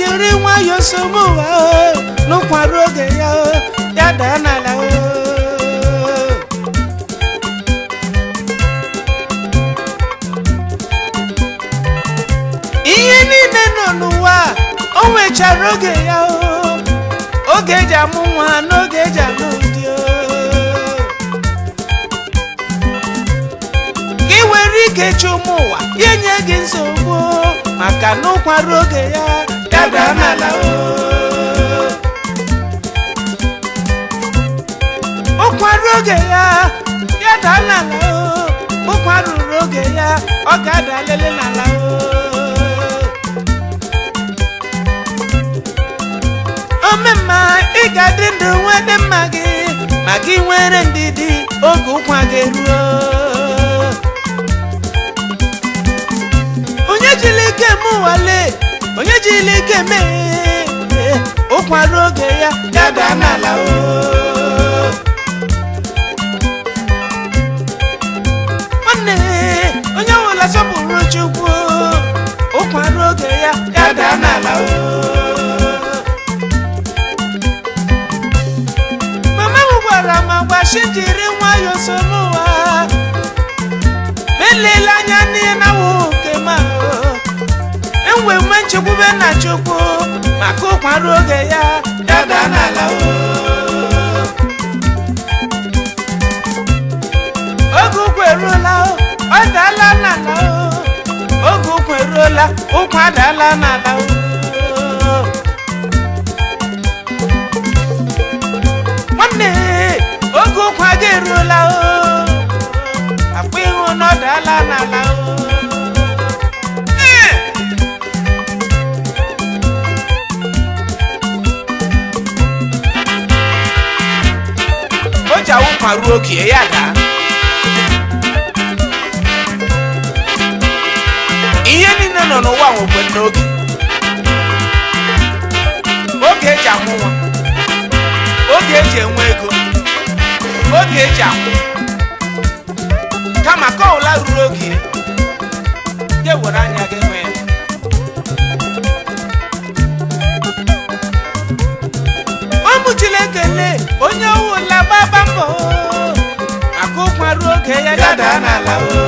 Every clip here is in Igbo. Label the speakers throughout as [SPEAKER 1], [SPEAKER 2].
[SPEAKER 1] jiri nwayọọ somo ụwa o n'ụkwara oge ya o ya daa n'ala o ihe niile nọ n'ụwa o nwechara oge ya o oge eji amụ nwa n'oge eji alụ di o gị nwere ike chi ụmụ ụwa ya nye gị nsogbu o, maka na ụkwara oge ya ya daa n'ala o ụkwara oge ya ya daa n'ala o ụkwara ruru oge ya ọ ga-ada lele n'ala o omemma ị ga-adị ndụ nwee dị mma gị ma gị nwere ndidi oge ụkwa gị ruo onye jiri ike m nwale onye jiri ike mee ụkwara oge ya ya daa n'ala o nwanne onye ọbụla sọpụrụ chukwu ụkwara oge ya ya daa n'ala o mama m gwara m agbachi jiri nwayọọ so n'ụwa melele anya n'ihe na nwoke ma enwe nwe nchekwube na chukwu maka ụkwara oge ya ya daa n'ala o oge ụkwụ eruola o ọ daala n'ala o oge ụkwụ eruola ụkwụ adaala n'ala o nwanne oge ụkwa gị eruola o akpa ịhụ na ọ daala n'ala o Ee! o ji awụkwa ruo oge ya daa ihe niile nọ n'ụwa nwekwe n'oge oge eji amụ nwa oge eji enwe ego oge eji akwụ kama ka ọwụla ruru oge ya were anya gị hụ ya ụmụchila ekele onye ọwụla gbaba mbọ maka ụkwa ruo oge ya ya daa n'ala o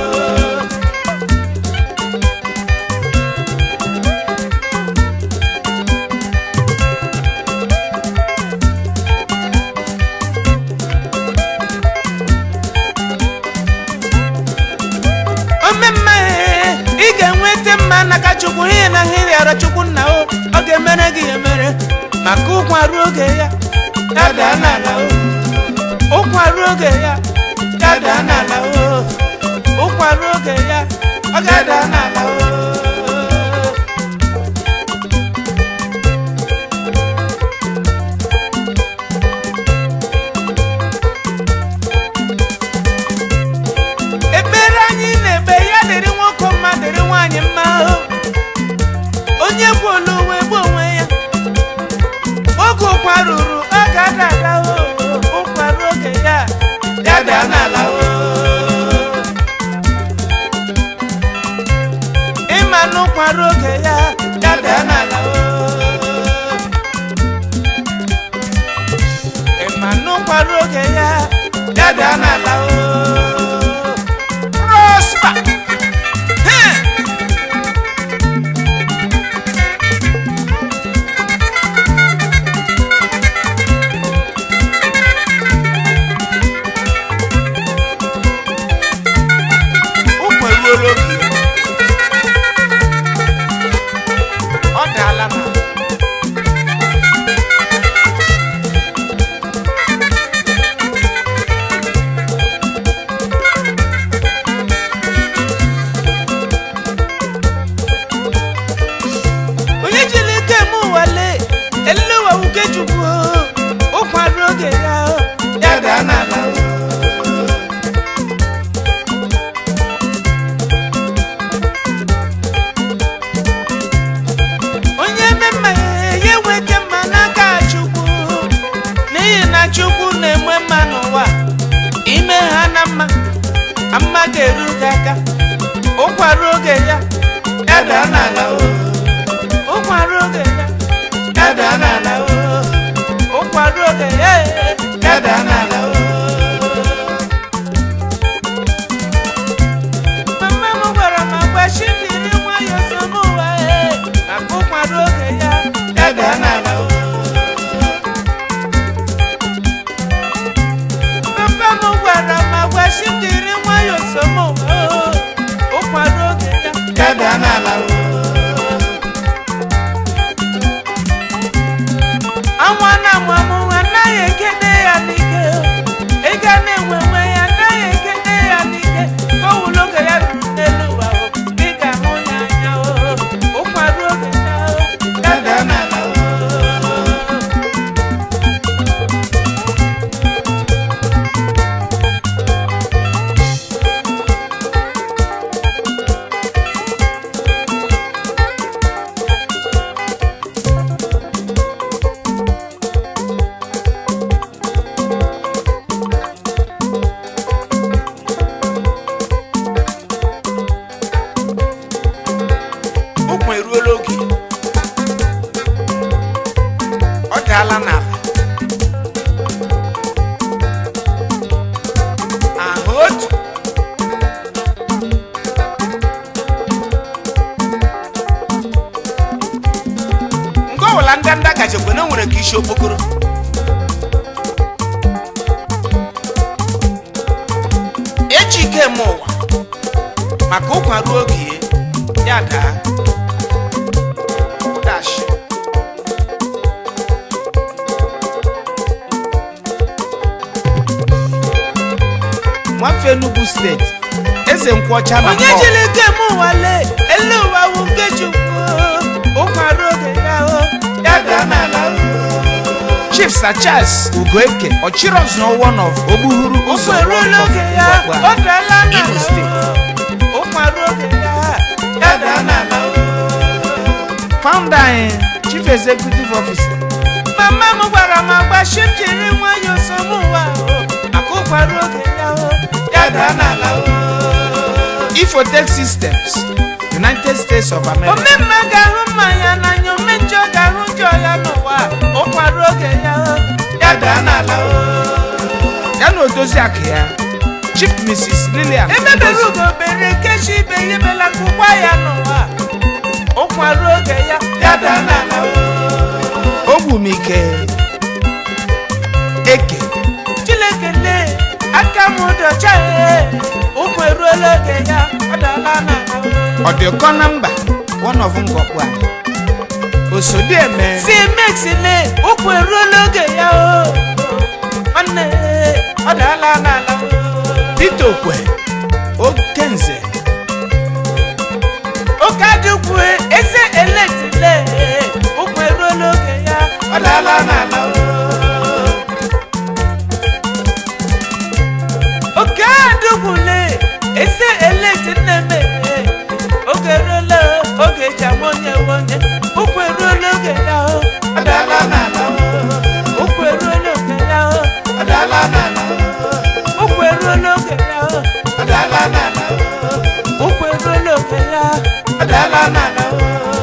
[SPEAKER 1] omemma ị ga-enweta mma n'aka chukwu ihe na ihe rịọrọ chukwu nna o ọ ga-emere gị ya emere maka ụkwa ruo oge ya ya daa n'ala o ụkwa ruo oge ya ya daa n'ala o ụkwa ruo oge ya ọ ga-ada n'ala o ekpere anyị na-ekpe ya dịrị nwoke mma dịrị nwaanyị mma o. onye kwuola onwe gbu onwe ya oge ụkwa ruru ọ ga-ada ada o ụkwa ruo oge ya ya daa n'ala o ịma na ụkwa ruo oge ya ya daa n'ala o ịma na ụkwa ruo oge ya ya daa n'ala o prosper. Hey! Ụkwa eruola oge. Ọ daala na onye jiri ike m wale elewa uke chukwu ụkwa ruo oge ya ya daa n'ala o. onye mmemme ya enweta mma n'aka chukwu n'ihi na chukwu na-enwe mma n'ụwa ime ha na mma mma ga-eru gị aka ụkwara oge ya ya daa n'ala o ụkwara oge ya daa n'ala o ụkwa ruo oge ya ya daa n'ala o mama m gwara m agwa chibiri nwayọ so n'ụwa e maka ụkwa ruo oge ya ya daa n'ala o papa m gwara m agwa chibiri nwayọ so n'ụwa o ụkwa ruo oge ya ya daa n'ala o Anwa na-amụ amụ anaghị ekene ya n'ike ịga na-enwe nwe ya anaghị ekene ya n'ike ka o wulu oge ya ruru n'elu ụwa o ị ga-ahụ ya anya o ụkwara oge ya o ya daa n'ala o ụkwụ eruola oge ọ daala n'ala ahụ otu nke ọbụla ndanda gachekwa na o nwere ka isi okpokoro eji ike eme ụwa maka ụkwa ruo oge ya daa dash
[SPEAKER 2] nwafe Enugu steeti eze nkwọcha na
[SPEAKER 1] onye
[SPEAKER 2] mbọ
[SPEAKER 1] jiri ike eme ụwa lee ele ụwa wu nke chukwu ụkwa ruo oge ya o ya daa n'ala o
[SPEAKER 2] chief sir charles ugoeke ọchịrọzụ one of ogbuhuru
[SPEAKER 1] ụkwụ
[SPEAKER 2] ụzọ
[SPEAKER 1] eruola
[SPEAKER 2] Rock of
[SPEAKER 1] oge ya
[SPEAKER 2] Mgbagwa.
[SPEAKER 1] ọ daala n'ala
[SPEAKER 2] Imo steeti.
[SPEAKER 1] o ụkwa ruo oge ya ya daa n'ala o
[SPEAKER 2] founder anyị chief executive officer
[SPEAKER 1] mama m gwara m agba shi m jiri nwayọọ so m ụwa o maka ụkwa ruo oge ya o ya daa n'ala o
[SPEAKER 2] ifotech systems united states of america
[SPEAKER 1] omemma ga-ahụ mmanya n'anya ome njọ ga-ahụ njọ ya n'ụwa ụkwa ruo oge ya o ya daa n'ala o
[SPEAKER 2] ya na odozi akụ ya chief mrs lilian
[SPEAKER 1] emebere
[SPEAKER 2] Udozi.
[SPEAKER 1] ugo bere kechi ibe ya emela ka ụkwa ya n'ụwa ụkwa ruo oge ya ya daa n'ala o
[SPEAKER 2] ogbumike eke
[SPEAKER 1] Chineke lee aka m dị ọcha ee ụkwụ eruola oge ya ọ daala n'ala o
[SPEAKER 2] ọdịkọ na mba one of ngọkpu anyị osodieme
[SPEAKER 1] si mex lee ụkwụ eruola oge ya o nwanne ee, ọ daala n'ala o
[SPEAKER 2] peter okwe okenze
[SPEAKER 1] oke adịkwu eze elektile ụkwụ eruola oge ya ọ daala n'ala o oke adịkwule eze elekti nneme oge eruola oge eji ama onye nwe onye ụkwụ eruola oge ya o ọ daala n'ala o ụkwụ eruola oge ya o ọ daala n'ala o ụkwụ eruola oge ya o ọ daala n'ala o ụkwụ eruola oge ya ọ daala n'ala o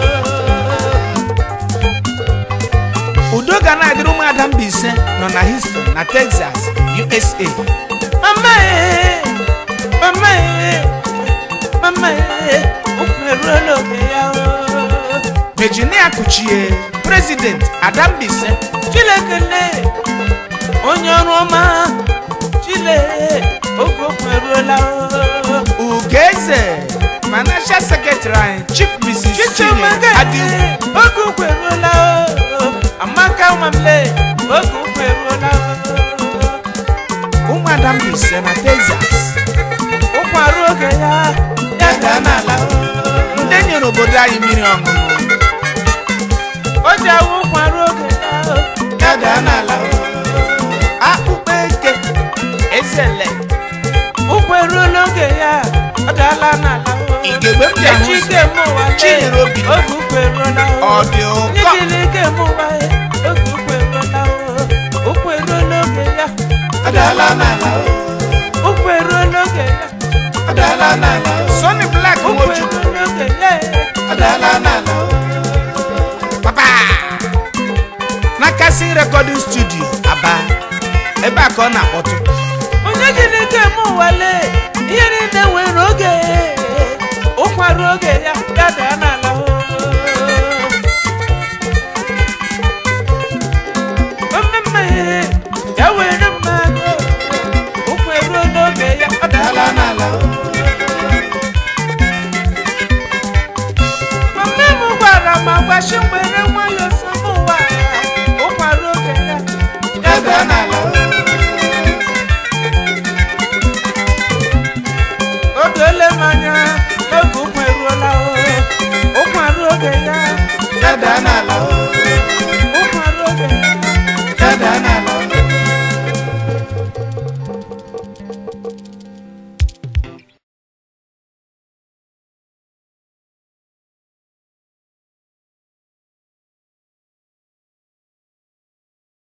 [SPEAKER 2] udo ga na-adịrị ụmụada Mbaise nọ na Houston na Texas USA
[SPEAKER 1] mama ee mama ee mama ee ụkwụ eruola oge ya o
[SPEAKER 2] Virginia Kuchie President Ada Mbaise
[SPEAKER 1] Chineke lee onye ọrụ ọma chile oge okwu eruola o
[SPEAKER 2] Ugeze Financial Secretary anyị Chief Mrs. Chinye
[SPEAKER 1] chichiomaka
[SPEAKER 2] Adiwu
[SPEAKER 1] oge okwu eruola o amaka nwamle oge okwu eruola o
[SPEAKER 2] ụmụada Mbaise na Texas
[SPEAKER 1] ụkwụ arụ oge ya ya daa n'ala o
[SPEAKER 2] ndị nyere obodo anyị mmiri ọṅụṅụ
[SPEAKER 1] o ji awụ ụkwụ arụ oge ya o ya daa n'ala o
[SPEAKER 2] akpụkpọ eke ezele
[SPEAKER 1] ụkwụ eruola oge ya ọ daala n'ala o
[SPEAKER 2] igegbe m ji ahụ
[SPEAKER 1] echi ike
[SPEAKER 2] ụzọ
[SPEAKER 1] mụ ụwa lee,
[SPEAKER 2] Chinyere Obi
[SPEAKER 1] oge ụkwụ eruola o
[SPEAKER 2] ọ dị ụkọ
[SPEAKER 1] Nyejiri ike mụ ụwa ye, oge ụkwụ eruola o ụkwụ eruola oge ya ọ daala n'ala o ụkwụ eruola oge ya ọ daala n'ala o
[SPEAKER 2] Sonny Black
[SPEAKER 1] ụkwụ
[SPEAKER 2] Nwojukwu
[SPEAKER 1] eruola oge ya ọ daala n'ala o
[SPEAKER 2] papa kasị recording studio aba ebe a ka ọ na-akpọtụ
[SPEAKER 1] onye ji n'ike eme ụwa lee ihe niile nwere oge ụkwa ruo oge ya ya da